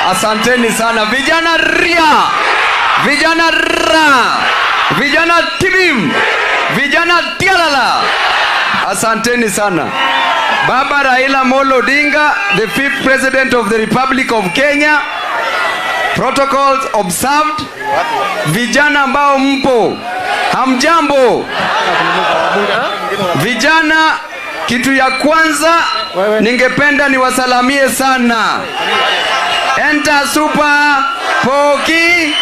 Asanteni sana vijana ria, vijana ra, vijana tibim, vijana tialala. Asanteni sana. Baba Raila Molo Odinga, the fifth president of the Republic of Kenya. Protocols observed. Vijana ambao mpo, hamjambo. Vijana, kitu ya kwanza ningependa niwasalamie sana. Enter super poki.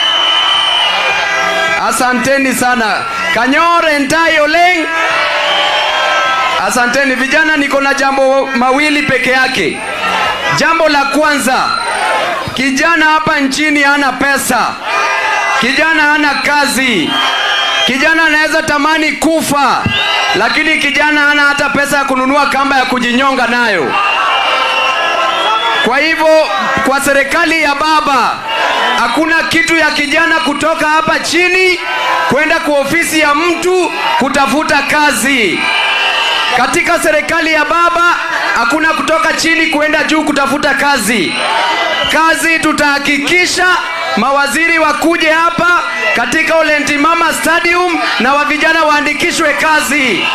Asanteni sana. Kanyore entai oleng. Asanteni vijana, niko na jambo mawili peke yake. Jambo la kwanza, kijana hapa nchini hana pesa, kijana hana kazi, kijana anaweza tamani kufa, lakini kijana hana hata pesa ya kununua kamba ya kujinyonga nayo. Kwa hivyo, kwa serikali ya baba hakuna kitu ya kijana kutoka hapa chini kwenda kwa ofisi ya mtu kutafuta kazi. Katika serikali ya baba hakuna kutoka chini kuenda juu kutafuta kazi. Kazi tutahakikisha mawaziri wakuje hapa katika Olentimama Stadium na wa vijana waandikishwe kazi.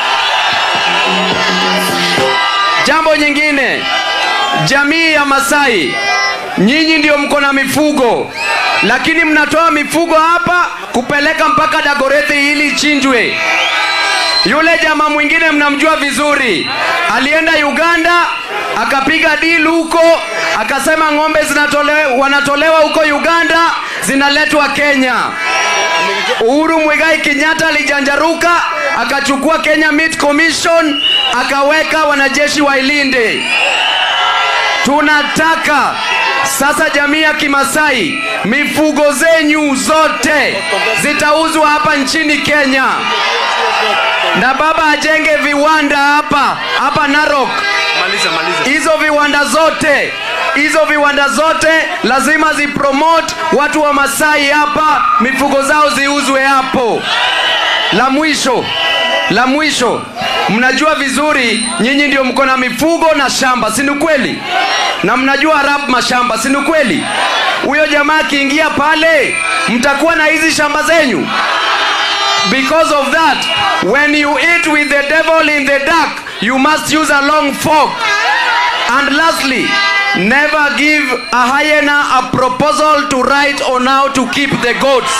Jambo nyingine, jamii ya Masai, nyinyi ndio mko na mifugo, lakini mnatoa mifugo hapa kupeleka mpaka Dagoretti ili ichinjwe. Yule jamaa mwingine mnamjua vizuri, alienda Uganda akapiga deal huko, akasema ng'ombe zinatolewa, wanatolewa huko Uganda zinaletwa Kenya. Uhuru Muigai Kenyatta alijanjaruka akachukua Kenya Meat Commission akaweka wanajeshi wailinde. Tunataka sasa jamii ya Kimasai, mifugo zenyu zote zitauzwa hapa nchini Kenya, na baba ajenge viwanda hapa hapa Narok. Maliza, maliza. Hizo viwanda zote hizo viwanda zote lazima zipromote watu wa Masai hapa, mifugo zao ziuzwe hapo. La mwisho, la mwisho, mnajua vizuri nyinyi ndio mko na mifugo na shamba, si ni kweli? Na mnajua rap mashamba, si ni kweli? Huyo jamaa akiingia pale, mtakuwa na hizi shamba zenyu. Because of that, when you eat with the devil in the dark, you must use a long fork. And lastly, never give a hyena a proposal to write on how to keep the goats.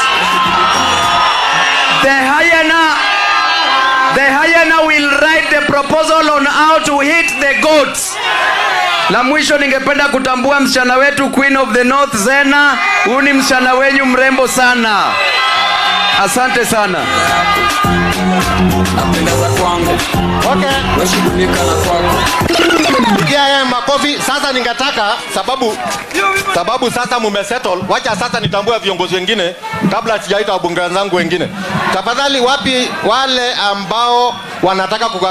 The hyena, the hyena will write the proposal on how to hit the goats. La mwisho ningependa kutambua msichana wetu Queen of the North Zena. Huyu ni msichana wenyu mrembo sana. Asante sana. napenda za kwangu Okay. weshughulika na kwako Pigia yeye makofi. Sasa ningetaka sababu sababu sasa mumesettle, wacha sasa nitambue viongozi wengine kabla sijaita wabunge wenzangu wengine. Tafadhali, wapi wale ambao wanataka kuga